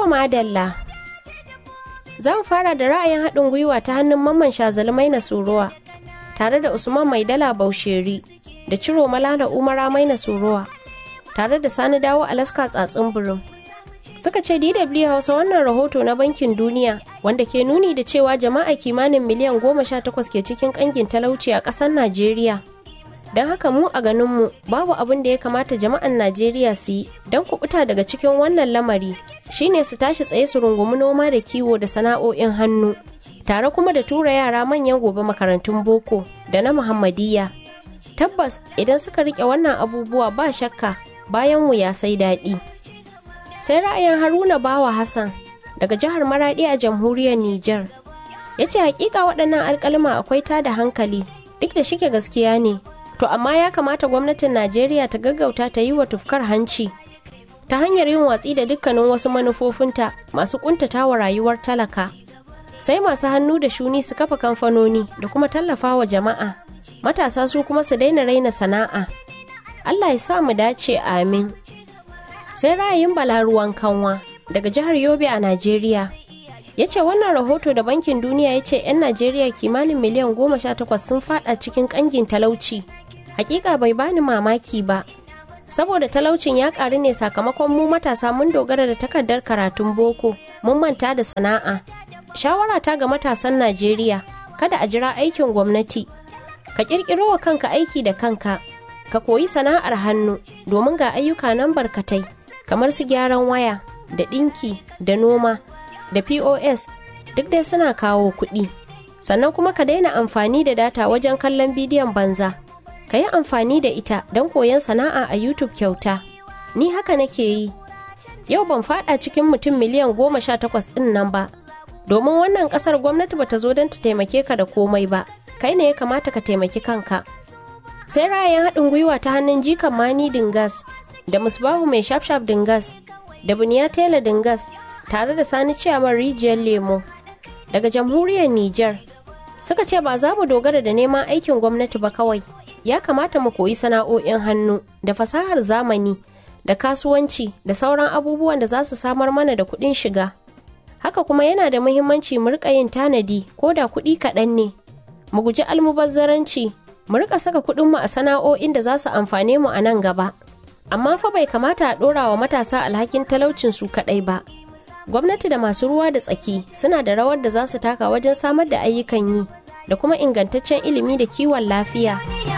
madalla. Zan fara da ra'ayin haɗin gwiwa ta hannun mamman shazalmai na suruwa tare da Usman Maidala Bausheri da Ciro Malala Umara Maina Suruwa tare da Sani Dawo Alaska Tsatsin Birin. Suka ce DW Hausa wannan rahoto na Bankin Duniya wanda ke nuni da cewa jama'a kimanin miliyan goma sha takwas ke cikin ƙangin talauci a ƙasar Najeriya. Don haka mu a ganinmu babu abin da ya kamata jama'an Najeriya su yi don kubuta daga cikin wannan lamari shine su tashi tsaye su rungumi noma da kiwo da sana'o'in hannu tare kuma da tura yara manyan gobe makarantun boko da na Muhammadiyya. Tabbas idan suka rike wannan abubuwa ba shakka bayan mu ya sai daɗi. Sai ra'ayin Haruna Bawa Hassan daga jihar Maradi a jamhuriyar Nijar. Ya ce hakika waɗannan alƙalma akwai tada hankali duk da shike gaskiya ne. To amma ya kamata gwamnatin Najeriya ta gaggauta ta yi wa tufkar hanci ta hanyar yin watsi da dukkanin wasu manufofinta masu kuntata wa rayuwar talaka. Sai masu hannu da shuni su kafa kamfanoni da kuma tallafa wa jama'a. Matasa su kuma su daina raina sana'a. Allah ya sa mu dace amin. Sai ra'ayin bala ruwan kanwa daga jihar Yobe a Najeriya. ya ce wannan rahoto da bankin duniya ya ce 'yan najeriya kimanin miliyan goma sha takwas sun fada cikin kangin talauci hakika bai bani mamaki ba saboda talaucin ya karu ne sakamakon mu matasa mun dogara da takardar karatun boko mun manta da sana'a shawara ta ga matasan najeriya kada a jira aikin gwamnati ka kirkiro wa kanka aiki da kanka ka koyi sana'ar hannu domin ga ayyuka nan barkatai kamar su gyaran waya da ɗinki da noma da pos duk dai suna kawo kuɗi sannan kuma ka daina amfani da data wajen kallon bidiyon banza ka yi amfani da ita don koyon sana'a a youtube kyauta ni haka nake yi yau ban fada cikin mutum miliyan goma sha takwas ɗin nan ba domin wannan ƙasar gwamnati bata zo don ta taimake ka da komai ba kai ne ya kamata ka taimaki kanka sai ra'ayin haɗin gwiwa ta hannun jikan mani dingas da musbahu mai shafshaf dingas da buniya tela dingas tare da sani ciyaman rijiyar lemo daga jamhuriyar Nijar suka ce ba za mu dogara da neman aikin gwamnati ba kawai ya kamata mu koyi sana'o'in hannu da fasahar zamani da kasuwanci da sauran abubuwan da za su samar mana da kuɗin shiga haka kuma yana da muhimmanci mu rika yin tanadi ko da kuɗi kaɗan ne mu guji almubazzaranci mu rika saka kuɗinmu a sana'o'in da za su amfane mu a nan gaba amma fa bai kamata a ɗora wa matasa alhakin talaucin su kaɗai ba gwamnati da masu ruwa da tsaki suna da rawar da za su taka wajen samar da ayyukan yi da kuma ingantaccen ilimi da kiwon lafiya.